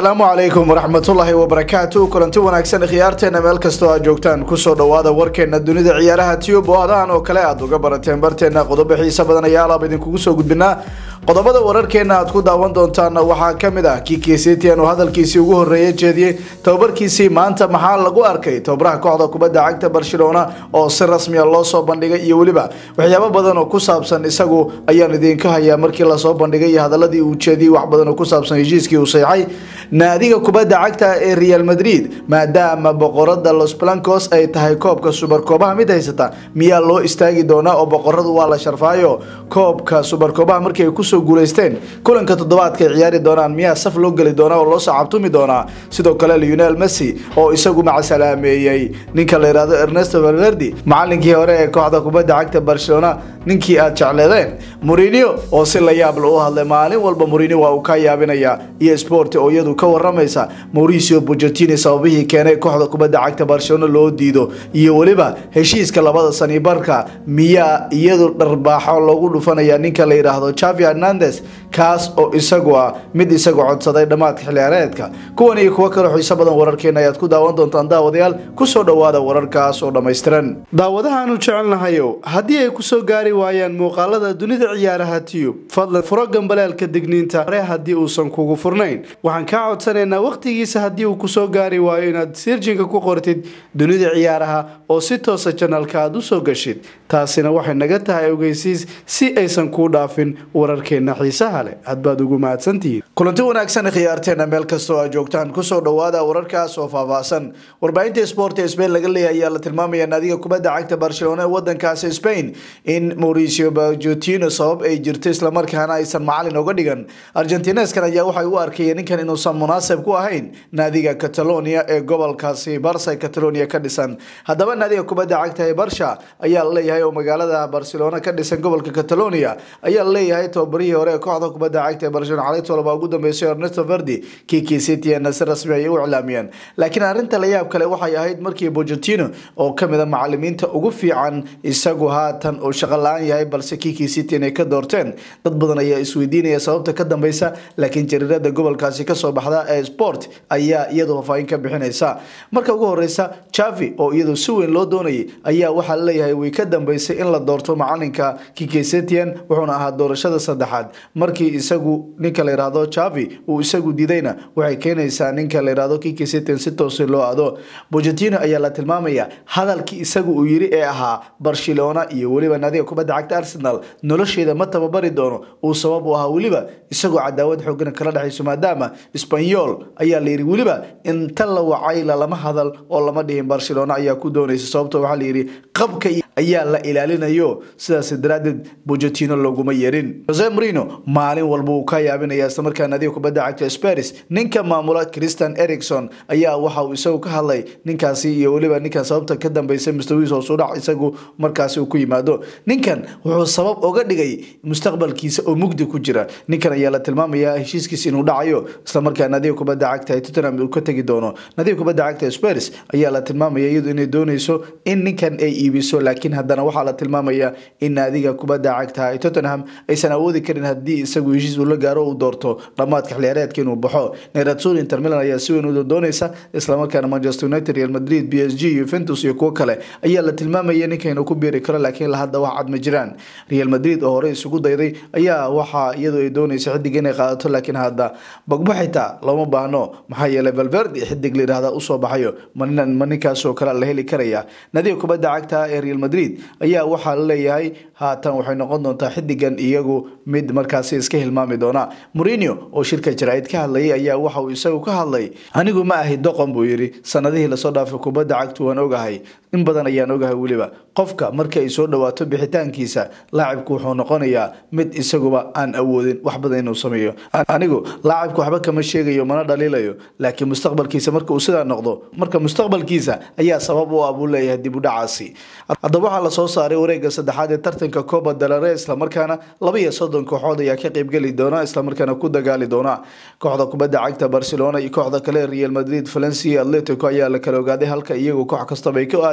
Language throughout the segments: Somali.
asalaamu calaykum waraxmatullaahi wabarakaatu kulanti wanaagsan khiyaarteena meel kastoo aad joogtaan kusoo dhawaada warkeena dunida ciyaaraha tube oo adahan oo kale aad uga barateen barteena qodobo xiisa badan ayaa alaab idinkugu soo gudbinaa qodobada wararkeena aad ku daawan doontaana waxaa kamid ah kiki setian oo hadalkiisii ugu horeeya jeediyey tababarkiisii maanta maxaa lagu arkay tababaraha kooxda kubadda cagta barcelona oo si rasmiya loo soo bandhigay iyo weliba waxyaabo badan oo ku saabsan isagu ayaan idinka hayaa markii lasoo bandhigay iyo hadaladii uu jeediyey wax badan oo ku saabsan heshiiskii uu seexay naadiga kubadda cagta ee real madrid maadaama boqorada los blancos ay tahay koobka subarkoobaha mid haysata miyaa loo istaagi doonaa oo boqoradu waa la sharfaayo koobka subarkoobaha markii ay kusoo guuleysteen kulanka toddobaadka ay ciyaari doonaan miyaa saf loo geli doonaa oo loo sacabtumi doonaa sidoo kale leonel messi oo isagu macasalaameeyey ninka la yihahdo ernesto valverdi macalinkii hore ee kooxda kubadda cagta barcelona ninkii aad jecleedeen murinio oo si la yaabla u hadlay maalin walba murinio waa uu ka yaabinaya iyo sport oo iyadu ka waramaysa mauricio bujatini sababihii keenay kooxda kubadda cagta barcelona loo diido iyo weliba heshiiska labada sanibarka miyaa iyadu dharbaaxo loogu dhufanaya ninka la yidhaahdo javi hernandes kaas oo isagu ah mid isagu codsaday dhammaadka xilciyaareedka kuwan iyo kuwo kaloo xiiso badan wararkeena ayaad ku daawan doontaan daawadayaal kusoo dhowaada wararkaas oo dhammaystiran daawadahaanu jecelnahayow haddii ay kusoo gaari waayaan muuqaalada dunida ciyaaraha tiyub fadlan furo gambaleelka digniinta hore haddii uusan kugu furnayn waxaan kaa codsanaynaa wakhtigiisa haddii uu kusoo gaari waayo inaad sirjinka ku qortid dunida ciyaaraha oo si toosa janalka aad usoo gashid taasina waxay naga tahay ogeysiis si aysan kuu dhaafin wararkeena xiisaha leh hadbaad ugu mahadsantihiin kulanti wanaagsan khiyaarteena meel kastoo aad joogtaan kusoo dhowaada wararkaas oo faahfaahsan warbaahinta sport ee spain laga leeyahay ayaa la tilmaamaya naadiga kubadda cagta barcelona ee wadankaasi spain in mauricio bajotino sabab ay jirto islamarkaana aysan macalin oga dhigan argentineskan ayaa waxay u arkayeen ninkan inuusan munaasib ku ahayn naadiga catalonia ee gobolkaasi barsa catalonia ka dhisan haddaba naadiga kubadda cagta ee barsha ayaa la leeyahay oo magaalada barcelona ka dhisan gobolka catalonia ayaa la leeyahay tababarihii hore ee kooxda kubadda cagta ee barcelona xalay tolobaa ugu dambeysay ernesto verdi kiki citiana si rasmi ayay u iclaamiyeen laakiin arrinta la yaab kale waxay ahayd markii bojotino oo kamid a macalimiinta ugu fiican isagu haatan uu shaqo la-aan yahay balse kiki citian ay ka doorteen dad badan ayaa isweydiinaya sababta ka dambeysa laakiin jariirada gobolkaasi kasoo baxda ee sport ayaa iyadu faafaahin ka bixinaysa marka ugu horeysa javi oo iyadu si weyn loo doonayay ayaa waxaa laleeyahay way ka dambeysay in la doorto macalinka kikesetian wuxuuna ahaa doorashada saddexaad markii isagu ninka la yihahdo javi uu isagu diidayna waxay keenaysaa ninka la yihahdo kikesetian si toosi loo ado bojatino ayaa la tilmaamaya hadalkii isagu uu yiri ee ahaa barcelona iyo weliba naadiga kubadda cagta arsenal nolosheeda ma tababari doono uu sabab u ahaa weliba isagoo cadaawad xoogan kala dhexayso maadaama sbanyol ayaa layidhi weliba inta la wacay lalama hadal oo lama dhihin barcelona ayaa ku doonaysa sababto waxaa layidhi qabka ayaa la ilaalinayo sidaas daraadeed bojatino loguma yerin jose marino maalin walba uu ka yaabinaya islamarkaa naadiga kubadda cagta sparis ninka maamula christian ericson ayaa waxa uu isagu ka hadlay ninkaasi iyo weliba ninkan sababta ka dambeysa mustawiis hoosudhac isagu markaasi uu ku yimaado ninkan wuxuu sabab oga dhigay mustaqbalkiisa oo mugdi ku jira ninkan ayaa la tilmaamaya heshiiskiisa inuu dhacayo islamarkaa naadiga kubadda cagta ee tottenham uu ka tegi doono naadiga kubadda cagta sparis ayaa la tilmaamaya iyadu inay dooneyso in ninkan ay iibiso laakiin haddana waxaa la tilmaamaya in naadiga kubadda cagta ee tottenham aysan awoodi karin haddii isagu heshiis uu la gaaro uu doorto dhammaadka xilciyaareedka inuu baxo neratsul inter milan ayaa si weyn u dooneysa islamarkaana manchester united real madrid b s g yuventus iyo kuwo kale ayaa la tilmaamaya ninka inuu ku biiri karo laakiin hadda wax cad ma jiraan real madrid oo hore isugu dayday ayaa waxaa iyadu ay dooneysa xidig inay qaadato laakiin hadda bagbo xitaa looma baahno maxaa yeelay valverdi xidig la yidhahda usoo baxayo ma ninkaasoo kale la heli karaya nadiga kubadda cagta ee real madrid ayaa waxaa la leeyahay haatan waxay noqon doontaa xidigan iyagu mid markaasi iska hilmaami doona morinio oo shirka jaraa'id ka hadlayay ayaa waxa uu isagu ka hadlay anigu ma ahi doqon buu yidhi sanadihii lasoo dhaafay kubadda cagtu waan ogahay in badan ayaan ogahay weliba qofka marka ay soo dhawaato bixitaankiisa laacibku wuxuu noqonayaa mid isaguba aan awoodin wax badan inuu sameeyo anigu laacibku waxba kama sheegayo mana dhaliilayo laakiin mustaqbalkiisa marka uu sidaa noqdo marka mustaqbalkiisa ayaa sabab u ah buu leeyahay dib u dhacaasi haddaba waxaa lasoo saaray wareega saddexaad ee tartanka coba dalare islamarkaana laba iyo soddon kooxood ayaa ka qeybgeli doona islamarkaana ku dagaali doona kooxda kubadda cagta barcelona iyo kooxda kale real madrid valencia atletico ayaa la kala ogaaday halka iyagu koox kastaba ay ka aadi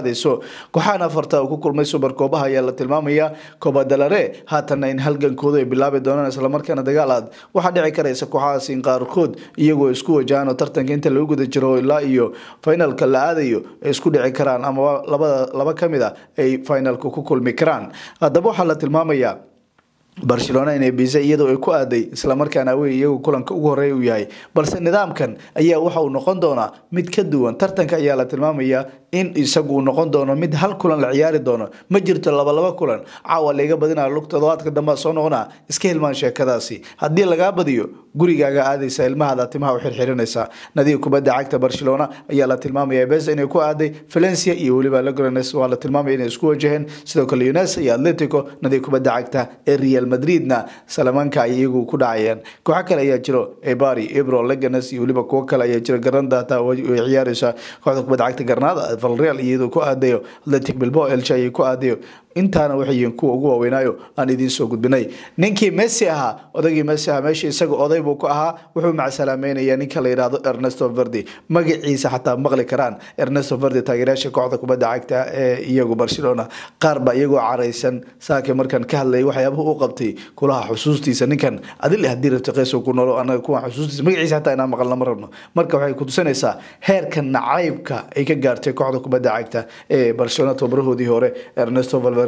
qaadayso kooxahan afarta uu ku kulmay subarkoobaha ayaa la tilmaamaya kobadalare haatanna in halgankoodu ay bilaabi doonaan islamarkaana dagaal aad waxaa dhici karaysa kooxahaas in qaarkood iyagoo isku wajahaan oo tartanka inta lagu guda jiro ilaa iyo finalka la aadayo ay isku dhici karaan ama labada laba ka mid a ay finalka ku kulmi karaan haddaba waxaa la tilmaamayaa barcelona inay bise iyadoo ay ku aaday islamarkaana awey iyagu kulanka ugu horeeya uu yahay balse nidaamkan ayaa waxa uu noqon doonaa mid ka duwan tartanka ayaa la tilmaamayaa in isagu uu noqon doono mid hal kulan la ciyaari doono ma jirto labalaba kulan caawa layga badinaa lug todobaadka dambe soo noqonaa iska hilmaan sheekadaasi haddii lagaa badiyo gurigaaga aadaysa ilmahaada timaha u xirxirinaysa nadiga kubadda cagta barcelona ayaa la tilmaamaya bes inay ku aaday valencia iyo weliba legrones waa la tilmaamaya inay isku wajaheen sidoo kale unes iyo atletico nadiga kubadda cagta ee real madridna salamanka ay iyagu ku dhacayeen kooxo kale ayaa jiro ebari ebro leganes iyo weliba kuwo kale ayaa jira garanda hataa way ciyaaraysa kooxda kubadda cagta garnaada valreal iyadoo ku aadayo atletic bilbao elche ayay ku aadayo intaana waxay yihiin kuwa ugu waaweynaayo aan idiin soo gudbinay ninkii messi ahaa odagii messi ahaa meesha isaga oday buu ku ahaa wuxuu macsalaameynaya ninka la yidhaahdo ernesto verdi magaciisa xataa maqli karaan ernesto verdi taageerayaasha kooxda kubadda cagta ee iyagu barcelona qaar baa iyagoo caraysan saake markaan ka hadlayay waxyaabaha u qabtay kulaha xusuustiisa ninkan adil haddii rabta qeyso ku noolo anaga kuwa xusuustiisa magaciisa xataa inaan maqalna ma rabno marka waxay kutusinaysaa heerka nacaybka ay ka gaartay kooxda kubadda cagta ee barcelona tobarahoodii hore ernesto valverde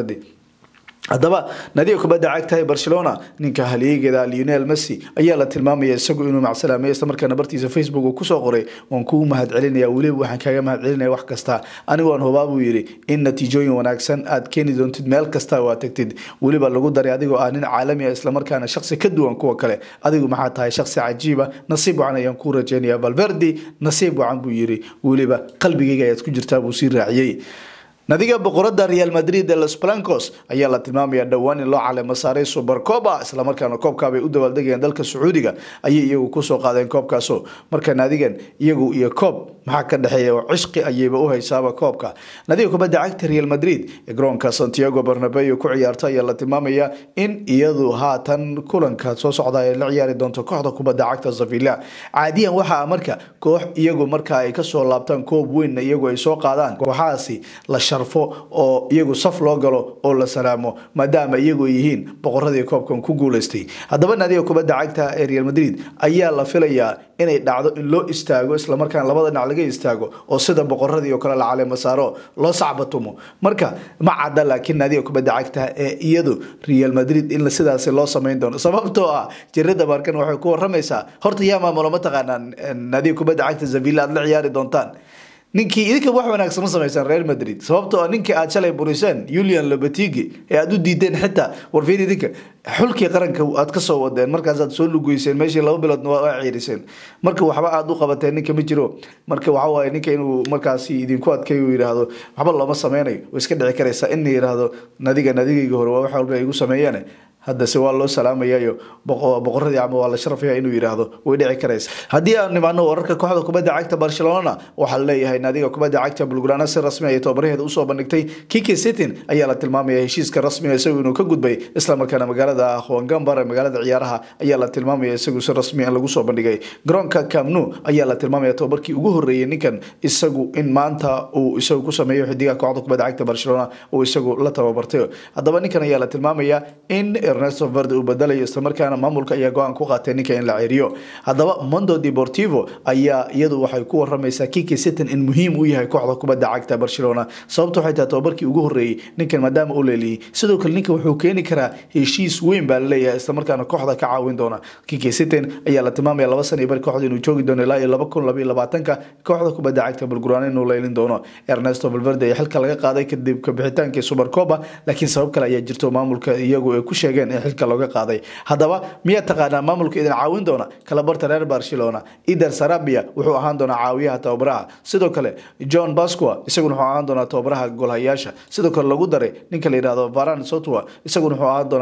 haddaba nadiga kubadda cagta ee barcelona ninka halyeegeeda lionel messi ayaa la tilmaamaya isagu inuu macsalaamay islamarkaana bartiisa facebook uu kusoo qoray waan kuu mahad celinaya weliba waxaan kaaga mahad celinaya wax kasta anigu aan hubaa buu yidhi in natiijooyin wanaagsan aad keeni doontid meel kasta oo aad tagtid weliba lagu daray adigoo ah nin caalami ah islamarkaana shaksi ka duwan kuwa kale adigu maxaa tahay shaksi cajiiba nasiib wacan ayaan kuu rajeynaya valverdi nasiib wacan buu yidhi weliba qalbigayga ayaad ku jirtaa buu sii raaciyey nadiga boqorada real madrid ee los blancos ayaa la tilmaamaya dhowaan in loo caleemo saaray supercoba islamarkaana koobkaabay u dabaaldegayeen dalka sacuudiga ayay iyagu kusoo qaadeen koobkaaso marka naadigan iyagu iyo koob maxaa ka dhexeeya oo cishqi ayayba u haysaaba koobka nadiga kubadda cagta real madrid ee garoonka santiago barnabeo ku ciyaarta ayaa la tilmaamaya in iyadu haatan kulanka soo socda ay la ciyaari doonto kooxda kubadda cagta sevilla caadiyan waxaa marka koox iyagu marka ay kasoo laabtaan koob weynna iyagu ay soo qaadaan kooxahaasi la oo iyagu saf loo galo oo la salaamo maadaama iyagu yihiin boqoradii koobkan ku guuleystay haddaba naadiga kubadda cagta ee real madrid ayaa la filayaa inay dhacdo in loo istaago islamarkaana labada dhinac laga istaago oo sida boqoradii oo kale la caleemo saaro loo sacbatumo marka ma cadda laakiin naadiga kubadda cagta ee iyadu real madrid in sidaasi loo samayn doono sababtoo ah jirada markan waxay ku waramaysaa horta yaa maamulo mataqaanaa naadiga kubadda cagta zavilla aad la ciyaari doontaan ninkii idinka wax wanaagsan ma samaysaan real madrid sababtoo ninkii aad shalay buriseen julian lobetigi ee aad u diideen xitaa warfiin idinka xulkii qaranka aad kasoo wadeen markaasaad soo lugeyseen meeshii laba biloodna waa ciiriseen marka waxba aad u qabateen ninka ma jiro marka waxawaaye ninka inuu markaasi idinku adkay uu yidhaahdo waxba looma sameynayo way iska dhici karaysaa in la yidhaahdo nadiga nadigayga hore waa wax walba ay igu sameeyeen haddase waa loo salaamayayo boqoradii ama waa la sharafaya inuu yidhaahdo way dhici karaysa haddii aan nimaano wararka kooxda kubadda cagta barcelona waxaa laleeyahay naadiga kubadda cagta bulgrana si rasmi ay tobabaraheeda usoo bandhigtay kiki sitin ayaa la tilmaamaya heshiiska rasmiga isagu inuu ka gudbay islamarkaana magaalada huangambar ee magaalada ciyaaraha ayaa la tilmaamaya isagu si rasmi in lagu soo bandhigay garoonka camnu ayaa la tilmaamaya tobabarkii ugu horeeyay ninkan isagu in maanta uu isagu ku sameeyo xidigaha kooxda kubadda cagta barcelona uu isagu la tababartay haddaba ninkan ayaa la tilmaamaya in ernesto verde uu badalayo islamarkaana maamulka ayaa go-aan ku qaatay ninka in la ceriyo haddaba mondo deportivo ayaa iyadu waxay ku waramaysaa kiki sitin in muhiim u yahay kooxda kubadda cagta barcelona sababta waxay tahay tobabarkii ugu horeeyey ninkan maadaama u leeliyey sidoo kale ninkan wuxuu keeni karaa heshiis weyn baa laleeyahay islamarkaana kooxda ka caawin doona kiki sitin ayaa la tilmaamaya laba san iyo bari kooxda inuu joogi doono ilaa iyo laba kun labaiyo labaatanka kooxda kubadda cagta bulguraan inuu leylin doono ernesto valverde ayaa xilka laga qaaday kadib kabixitaankii supercoba laakiin sabab kale ayaa jirto maamulka iyagu ay ku sheegeen in xilka looga qaaday haddaba miyaa taqaanaa maamulka idin caawin doona kalabarta reer barcelona ider sarabia wuxuu ahaan doonaa caawiyaha tababaraha sidoo kale john basqua isaguna wuxuu ahaan doonaa tababaraha golhayaasha sidoo kale lagu daray ninka la yidhahdo varan sotwa isaguna wuxuu ahaan doonaa tababaraha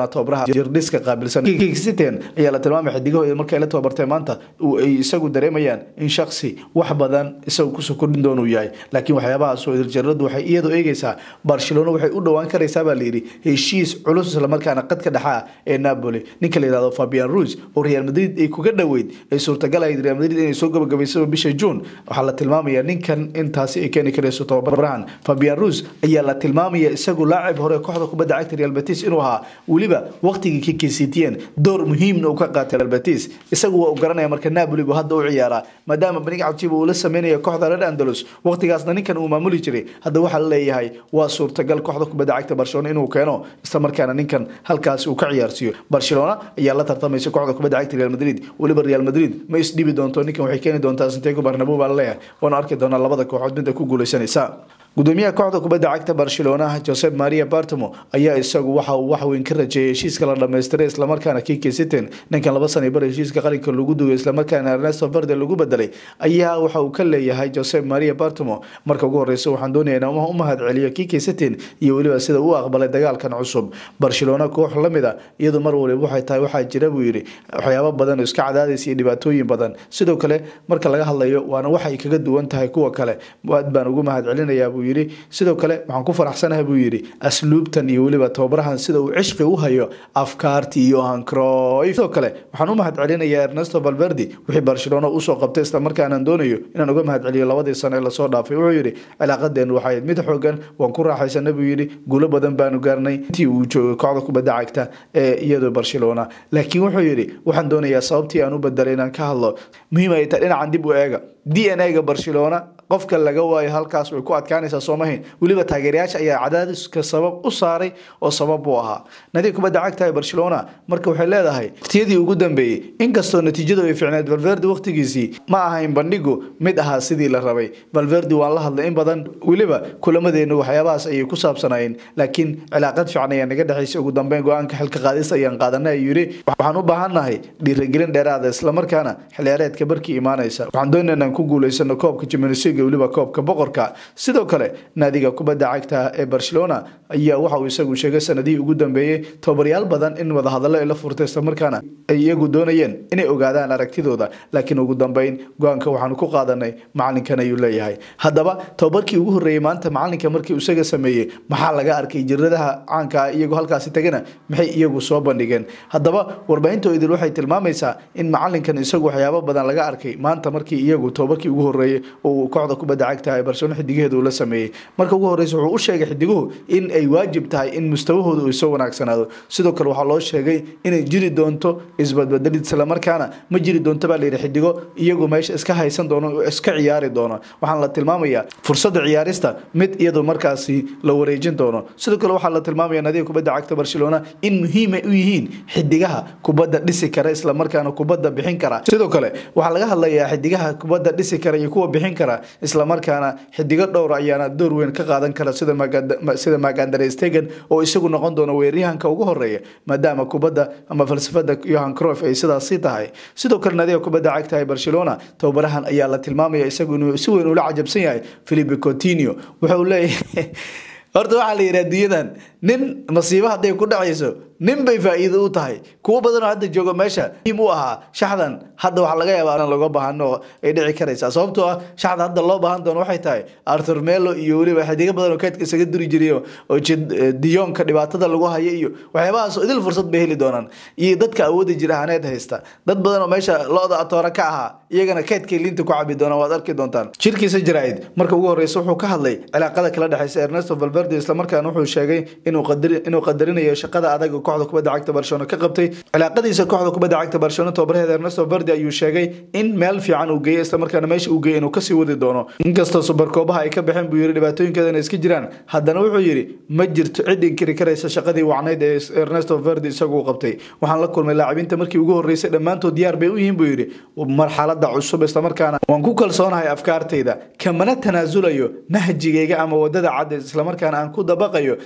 jirdhiska qaabilsan City ayaa la tilmaamay xidigahooda markay la tababartay maanta ay isagu dareemayaan in shaksi wax badan isagu kusoo kordhin doona uu yahay laakiin waxyaabahaas oo irjaradu waxay iyadoo eegaysaa barcelona waxay u dhowaan karaysaa baa layidhi heshiis culus islamarkaana qadka dhexaa ee napoli ninka la yihahdo fabian ruiz oo real madrid ay kuga dhoweyd ay suurtagal ahayd real madrid inay soo gabagabaysaba bisha june waxaa la tilmaamaya ninkan intaasi ay keeni karayso tababarahan fabian ruiz ayaa la tilmaamaya isagu laacib hore kooxda kubadda cagta real betis inuu ahaa weliba waqtigii ka keysitiyeen door muhiimna uu ka qaatay real betis isagu waa u garanaya marka napoli buu hadda u ciyaaraa maadaama benig cabjiba uu la sameynaya kooxda red andalus waqtigaasna ninkan uu maamuli jiray hadda waxaa la leeyahay waa suurtagal kooxda kubadda cagta barcelona inuu keeno isla markaana ninkan halkaas uu ka ciyaarsiiyo barcelona ayaa la tartamaysa kooxda kubadda cagta real madrid weliba real madrid ma isdhibi doonto ninkan waxay keeni doontaa santiago barnabo baa la leeyahay waana arki doonaa labada kooxood midda ku guuleysanaysa gudoomiyaha kooxda kubadda cagta barcelona josep maria bartamo ayaa isagu waxa uu wax weyn ka rajeeyay heshiiska la dhammaystiray islamarkaana kiki sitten ninkan laba sana bar heshiiska qaranka lagu dugay islamarkaana ernesto verde lagu bedelay ayaa waxa uu ka leeyahay josep maria bartamo marka ugu horeysa waxaan doonaya inaan u mahad celiyo kiki sitten iyo weliba sida uu aqbalay dagaalkan cusub barcelona koox lamid a iyadu mar waliba waxay tahay waxaa jira buu yidhi waxyaabo badan oo iska cadaadaysa iyo dhibaatooyin badan sidoo kale marka laga hadlayo waana waxay kaga duwan tahay kuwa kale aad baan ugu mahad celinayaa buu yidhi sidoo kale waxaan ku faraxsanahay buu yidhi asluubtan iyo weliba tababarahan sida uu cishqi u hayo afkaartii yohan croy sidoo kale waxaan u mahad celinayaa ernesto valverde wixii barcelona usoo qabtay islamarkaanaan doonayo inaan uga mahad celiyo labadii sano ee lasoo dhaafay wuxuu yidhi cilaaqadeenu waxay mid xoogan waan ku raaxaysana buu yidhi guulo badan baanu gaarnay intii uu joogay kooxda kubadda cagta ee iyadoo barcelona laakiin wuxuu yidhi waxaan doonayaa sababtii aan u bedelay inaan ka hadlo muhiim ay tahay dhinacan dib u eega d n a-ga barcelona qofka laga waayo halkaas way ku adkaanaysaa soomahayn weliba taageerayaasha ayaa cadaadiska sabab u saaray oo sabab u ahaa nadiib kubadda cagta ee barcelona marka waxay leedahay waqtiyadii ugu dambeeyey inkastoo natiijadu ay ficneed valverde waqtigiisii ma ahayn bandhigu mid ahaa sidii la rabay valverde waan la hadlay in badan weliba kulamadeenu waxyaabahaas ayay ku saabsanayeen laakiin cilaaqad fiican ayaa naga dhexaysa ugu dambeyn go-aanka xilka qaadis ayaan qaadanay ayuu yidhi waxaan u baahannahay dhiirigelin dheeraada islamarkaana xilciyaareedka barkii imaanaysa waxaan doonayna inaan ku guulaysano koobka Champions League weliba koobka boqorka sidoo kale naadiga kubadda cagta ee Barcelona ayaa waxa uu isagu sheegay sanadihii ugu dambeeyay tababaryaal badan in wada hadallo ay la furtay isla markaana ay iyagu doonayeen inay ogaadaan aragtidooda laakiin ugu dambeyn go-aanka waxaanu ku qaadanay macalinkan ayuu leeyahay haddaba tababarkii ugu horreeyey maanta macalinka markii uu isaga sameeyey maxaa laga arkay jiradaha caanka ah iyagu halkaasi tagana maxay iyagu soo bandhigeen haddaba warbaahintoodil waxay tilmaamaysaa in macalinkan isagu waxyaabo badan laga arkay maanta markii iyagu tababarkii ugu horreeyey oo kooxda kubadda cagta ee Barcelona xidigaheeda uu la sameeyey marka ugu horreysa wuxuu u sheegay xidiguhu in ay waajib tahay in mustawahooda uu soo wanaagsanaado sidoo kale waxaa loo sheegay inay jiri doonto isbadbedelid isla markaana ma jiri doonto baa layidhi xidigo iyagu meesha iska haysan doono oo iska ciyaari doono waxaana la tilmaamayaa fursadda ciyaarista mid iyadu markaasi la wareejin doono sidoo kale waxaa la tilmaamaya nadiga kubadda cagta Barcelona in muhiim ay u yihiin xidigaha kubadda dhisi kara isla markaana kubadda bixin kara sidoo kale waxaa laga hadlayaa xidigaha kubadda dhisi kara iyo kuwa bixin kara isla markaana xidigo dhowr ayaana door weyn ka qaadan kara sida sida Magandare Stegen oo isagu noqon doono weeraryahanka ugu horeeya maadaama kubadda ama falsafada Johan Cruyff ay sidaasi tahay sidoo kale nadiga kubadda cagta ee Barcelona tababarahan ayaa la tilmaamaya isagu inuu si weyn ula cajabsan yahay Philippe Coutinho wuxuu leeyahay horta waxaa la yidhi adduunyadan nin masiibo hadday ku dhacayso nin bay faa'iido u tahay kuwo badan oo hadda jooga meesha muhiim u ahaa shaxdan hadda waxaa laga yaabaa in looga baahano ay dhici karaysaa sababtoo ah shaxda hadda loo baahan doono waxay tahay arthur melo iyo weliba xidigo badan oo keedka isaga duri jiray oo diyonka dhibaatada lagu hayo iyo waxyaabahaas idil fursad bay heli doonaan iyo dadka awoodda jira haneed haysta dad badan oo meesha lo-da atoora ka ahaa iyagana keedkay liinta ku cabi doonaan waad arki doontaan shirkiisa jaraa'id marka ugu horreysa wuxuu ka hadlay cilaaqada kala dhexeysa ernesto valverde islamarkaana wuxuu sheegay inuu qadari inuu qadarinayo shaqada adag oo kooxda kubadda cagta Barcelona ka qabtay cilaaqadiisa kooxda kubadda cagta Barcelona tababarheeda Ernesto Valverde ayuu sheegay in meel fiican uu geeyay isla markaana meesha uu geeyay inuu ka sii wadi doono inkastoo super koobaha ay ka baxeen buu yiri dhibaatooyinkeedana iska jiraan haddana wuxuu yiri ma jirto cid inkiri karaysa shaqadii wacnayd ee Ernesto Valverde isagu qabtay waxaan la kulmay laacibiinta markii ugu horeysay dhammaantood diyaar bay u yihiin buu yiri marxaladda cusub isla markaana waan ku kalsoonahay afkaartayda kamana tanaasulayo nahjigayga ama wadada cad isla markaana aan ku dabaqayo sidii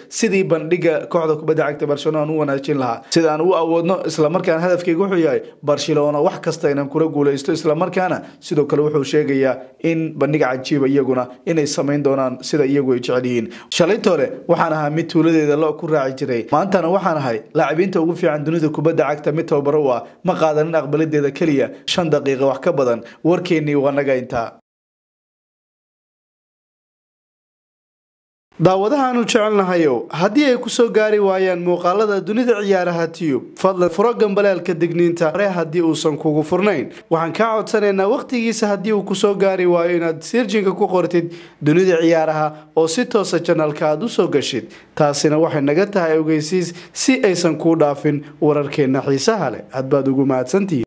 bandhiga kooxda kubadda cagta barcelona aan u wanaajin lahaa sida aan u awoodno islamarkaana hadafkeyga wuxuu yahay barcelona wax kasta inaan kula guuleysto islamarkaana sidoo kale wuxuu sheegayaa in bandhiga cajiiba iyaguna inay samayn doonaan sida iyagu ay jecel yihiin shalaytoole waxaan ahaa mid tuuladeeda lo ku raaci jiray maantana waxaan ahay laacibiinta ugu fiican dunida kubadda cagta mid tababaro u ah ma qaadanin aqbaladeeda keliya shan daqiiqa wax ka badan warkeennii waa naga intaa daawadahaanu jecelnahayow haddii ay kusoo gaari waayaan muuqaalada dunida ciyaaraha tiyub fadlan furo gambaleelka digniinta hore haddii uusan kugu furnayn waxaan kaa codsanaynaa wakhtigiisa haddii uu kusoo gaari waayo inaad sirjinka ku qortid dunida ciyaaraha oo si toosa janalka aad usoo gashid taasina waxay naga tahay ogeysiis si aysan kuu dhaafin wararkeenna xiisaha leh hadbaad ugu mahadsantihiin